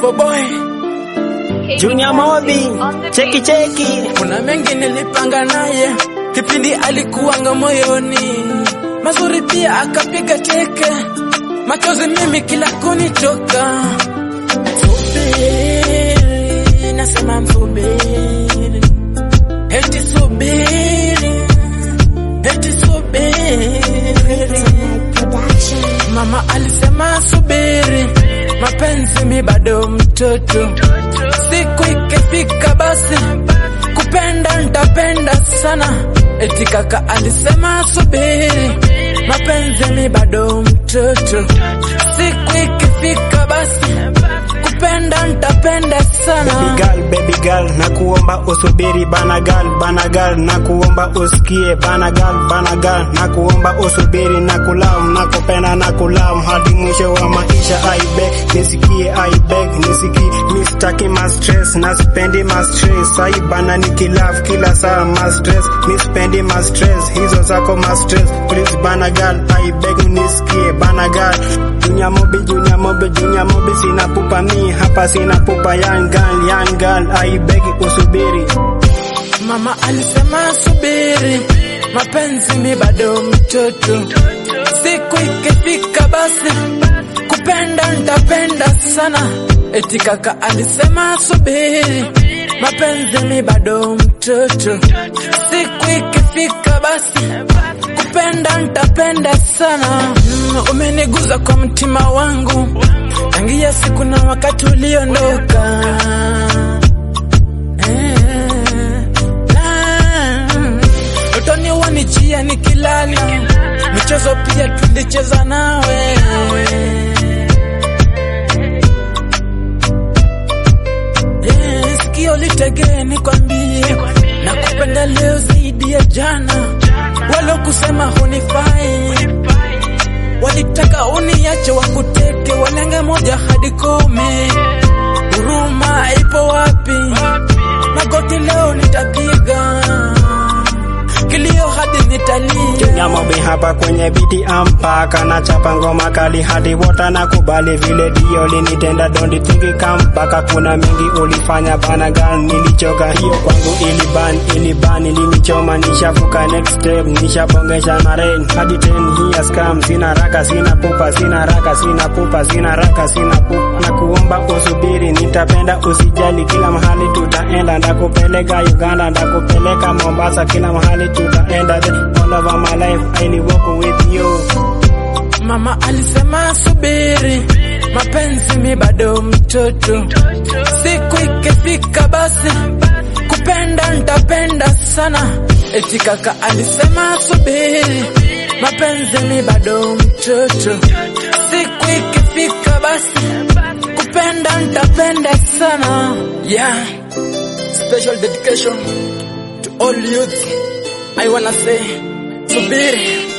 Kevo Boy. Junior Mobi, cheki cheki. Kuna mengi nilipanga naye kipindi alikuwanga moyoni, mazuri pia akapiga teke, machozi mimi kila kunitoka. Subiri, nasema msubiri, eti subiri, eti subiri. Mama alisema subiri, mapenzi mi bado mtoto, siku ikifika basi kupenda ntapenda sana. Eti kaka alisema subiri, mapenzi mi bado mtoto, siku ikifika basi kupenda ntapenda sana. Baby girl, baby girl, na kuomba usubiri bana girl, bana girl, na kuomba usikie bana girl, bana girl, na kuomba usubiri na kulam, na kupenda na kulam hadi mwisho wa maisha. I beg, nisikie, I beg, nisikie, mistaki ma stress, na sipendi ma stress. Ai bana nikilove kila saa ma stress, mispendi ma stress, hizo zako ma stress. Please bana girl, I beg nisikie bana girl. Junior Mobi, Junior Mobi, Junior Mobi, sina pupa mi hapa, sina pupa young girl, young girl, I beg usubiri. Mama alisema subiri, mapenzi mi bado mtoto, siku ikifika basi kupenda ntapenda sana. Eti kaka alisema subiri, mapenzi mi bado mtoto, siku ikifika basi kupenda ntapenda sana. Mm, umeniguza kwa mtima wangu tangia siku na wakati uliondoka. Utoni wanijia nikilala, michezo pia tulicheza nawe. Eh, Sikio litegee nikwambie, na kupenda leo zaidi ya jana. Walo kusema hunifai, walitaka uniache wakuteke, walenge moja hadi kumi. Huruma ipo wapi? Magoti leo nitapiga, kilio hadi nitalia. Junior Mobi hapa kwenye biti ampaka na chapa ngoma kali hadi wota na kubali vile dio linitenda dondi thingi kampaka kuna mingi ulifanya bana girl nilichoka hiyo kwangu iliban iliban ilinichoma nishavuka next step nishabongesha na rain hadi 10 years come sina raka sina pupa sina raka sina pupa sina raka sina pupa na kuomba usubiri nitapenda usijali kila mahali tutaenda ndakupeleka Uganda ndakupeleka Mombasa kila mahali tutaenda all over my life I will walk with you Mama alisema subiri, mapenzi mi bado mtoto, siku ikifika basi kupenda ntapenda sana. Eti kaka alisema subiri, mapenzi mi bado mtoto, siku ikifika basi kupenda ntapenda sana. Yeah, special dedication to all youth. I wanna say subiri